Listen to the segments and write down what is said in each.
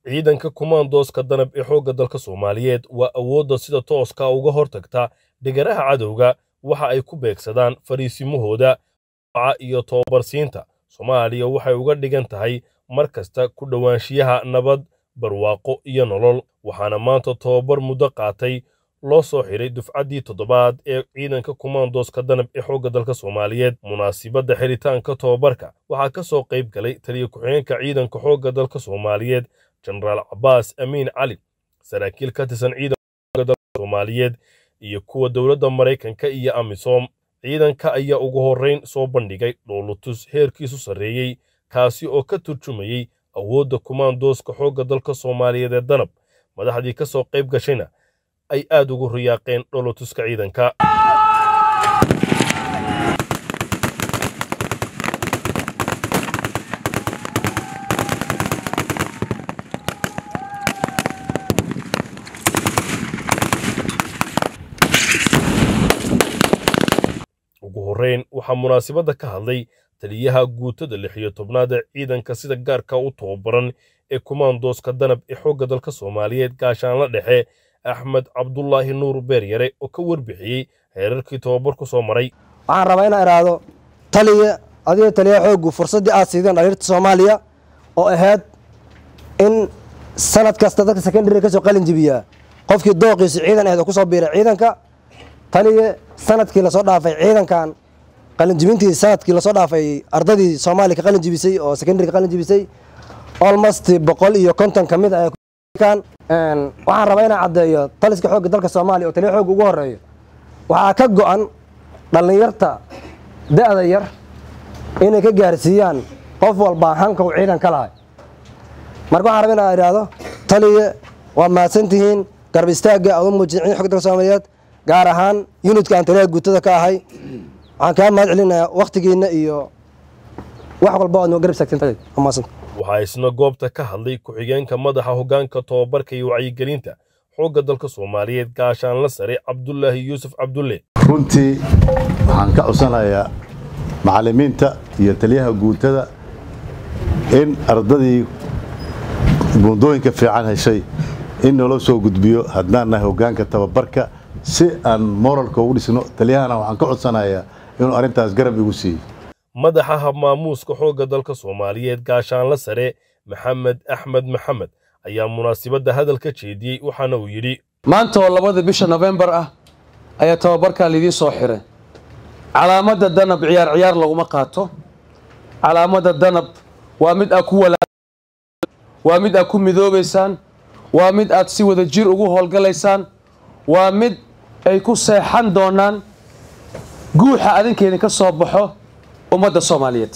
ciidanka kumaandooska danab ee xoogga dalka soomaaliyeed waa awoodda sida tooska uga hortagta dhigaraha cadowga waxa ay ku beegsadaan fariisimahooda ca iyo tobabarsiinta soomaaliya waxay uga dhigan tahay mar kasta ku dhowaanshiyaha nabad barwaaqo iyo nolol waxaana maanta tobabar muddo qaatay loo soo xidhay dufcaddii toddobaad ee ciidanka kumaandooska danab ee xoogga dalka soomaaliyeed munaasibadda xiritaanka tobabarka waxaa ka soo qayb galay taliya ku-xigeenka ciidanka xoogga dalka soomaaliyeed jenaraal cabaas amiin cali saraakiil ka tirsan ciidanka xoogga dalka soomaaliyeed iyo kuwa dowladda maraykanka iyo amisom ciidanka ayaa ugu horrayn soo bandhigay dhoolutus heerkiisu sarreeyey kaasi oo ka turjumayey awoodda kumaandooska xoogga dalka soomaaliyeed ee danab madaxdii ka soo qayb gashayna ay aad ugu riyaaqeen dhoolutuska ciidanka ugu horrayn waxaa munaasibadda ka hadlay taliyaha guutada lix iyo tobnaad ee ciidanka sida gaarka u tababaran ee kumaandooska danab ee xoogga dalka soomaaliyeed gaashaanla dhexe axmed cabdulaahi nuur beeryare oo ka warbixiyey heerarkii tobabarku soo maray waxaan rabaa inaan idhaahdo taliya adiga taliya xooggu fursaddii aad siideen dhaliirta soomaaliya oo ahayd in sanad kasta dadka secondary kasoo qalin jibiyaa qofkii dooqiisu ciidan ahayd oo kusoo biiray ciidanka taliya sanadkii lasoo dhaafay ciidankan qalinjibintii sanadkii lasoo dhaafay ardadii soomaaliya ka qalin jibisay oo secondary ka qalin jibisay almost boqol iyo konton ka mid ah waxaan rabaa inaan caddeeyo taliska xoogga dalka soomaaliya oo taliya xoogga ugu horeeyo waxaa ka go-an dhallinyarta da-da yar inay ka gaarsiiyaan qof walbaa hanka uu ciidan ka lahay marka waxaan rabaa inaan idhaahdo taliya waa mahadsantihiin garab istaagga aad u muujin ciidan xogga dalka soomaaliyeed gaar ahaan yunitka aan taliyaha guutada ka ahay waxaan kaa mahad celinayaa wakhtigiinna iyo wax walba aad noo garab istaagteen waa mahadsanta waxaa isna goobta ka hadlay ku-xigeenka madaxa hoggaanka tobabarka iyo wacyigelinta xoogga dalka soomaaliyeed gaashaanla sare cabdulaahi yuusuf cabdulle runtii waxaan ka codsanayaa macallimiinta iyo taliyaha guutada in ardadii buundooyinka fiican heshay in naloo soo gudbiyo haddaan nahay hoggaanka tababarka si aan moralka ugu dhisno taliyahana waxaan ka codsanayaa inuu arrintaas garab igu siiyo madaxa habmaamuuska xoogga dalka soomaaliyeed gaashaanla sare maxamed axmed maxamed ayaa munaasibadda hadal ka jeediyey waxaana uu yidhi maanta oo labada bisha nofembar ah ayaa tababarkaa lidiin soo xiray calaamadda danab ciyaar ciyaar laguma qaato calaamadda danab waa mid aad ku wala waa mid aad ku midoobaysaan waa mid aad si wada jir ugu howlgalaysaan waa mid ay ku seexan doonaan guuxa adinkeedin ka soo baxo ummadda soomaaliyeed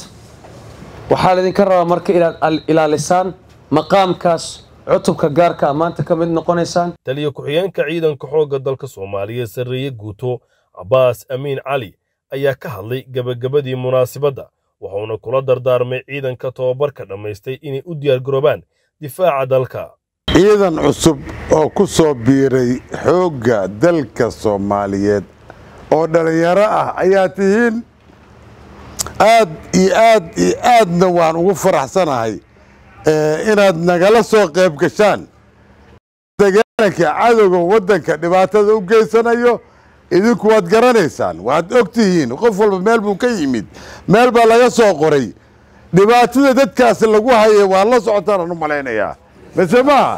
waxaa laydinka rabaa marka inaad ilaalisaan maqaamkaas cutubka gaarka a maanta ka mid noqonaysaan taliya ku-xigeenka ciidanka xoogga dalka soomaaliyeed sarreeye guuto cabaas amiin cali ayaa ka hadlay gebagabadii munaasibadda wuxuuna kula dardaarmay ciidanka tobabarka dhammaystay inay u diyaargaroobaan difaaca dalka ciidan cusub oo ku soo biiray xoogga dalka soomaaliyeed oo dhallinyaro ah ayaa tihiin aad iyo aad iyo aadna waan ugu faraxsanahay inaad nagala soo qayb gashaan dagaalanka cadowga waddanka dhibaatada u geysanayo idinku waad garanaysaan waad og tihiin qof walba meel buu ka yimid meel baa laga soo qoray dhibaatada dadkaasi lagu hayay waad la socotaan aan u malaynayaa mise maaha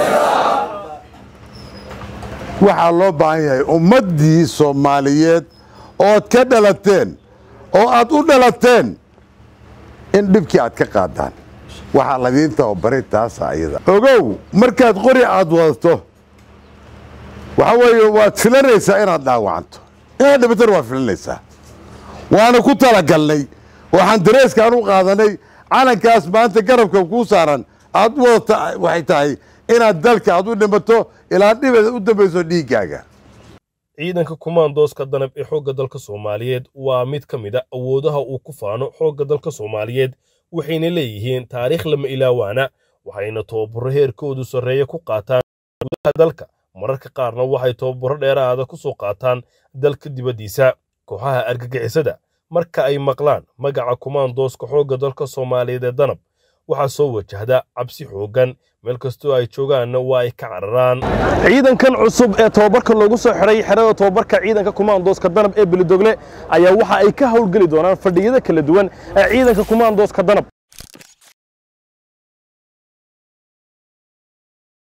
waxaa loo baahan yahay ummaddii soomaaliyeed ood ka dhalateen oo aad u dhalateen in dhibkii aad ka qaadaan waxaa ladiin tababaray taasa ayada ogow markaad qori aad wadato waxa weeye waad filanaysaa inaad dhaawacanto inaad dhibatana waad filanaysaa waana ku talagalnay waxaan dareeskaan u qaadanay calankaas maanta garabka kuu saaran aad u wadata waxay tahay inaad dalka aad u dhimato ilaa dhibeeda u dambayso dhiiggaaga ciidanka kumaandooska danab ee xoogga dalka soomaaliyeed waa mid ka mid a awoodaha uu ku faano xoogga dalka soomaaliyeed waxayna leeyihiin taariikh lama ilaawaana waxayna tababaro heerkoodu sarreeya ku qaataan gudaha dalka mararka qaarna waxay tababaro dheeraada ku soo qaataan dalka dibaddiisa kooxaha argagixisada marka ay maqlaan magaca kumaandooska xoogga dalka soomaaliyeed ee danab waxaa soo wajahda cabsi xooggan meel kastoo ay joogaanna waa ay ka cararaan ciidankan cusub ee tobabarka loogu soo xidhay xerada tobabarka ciidanka kumaandooska danab ee belidogle ayaa waxa ay ka howlgeli doonaan fadhiyada kala duwan ee ciidanka kumaandooska danab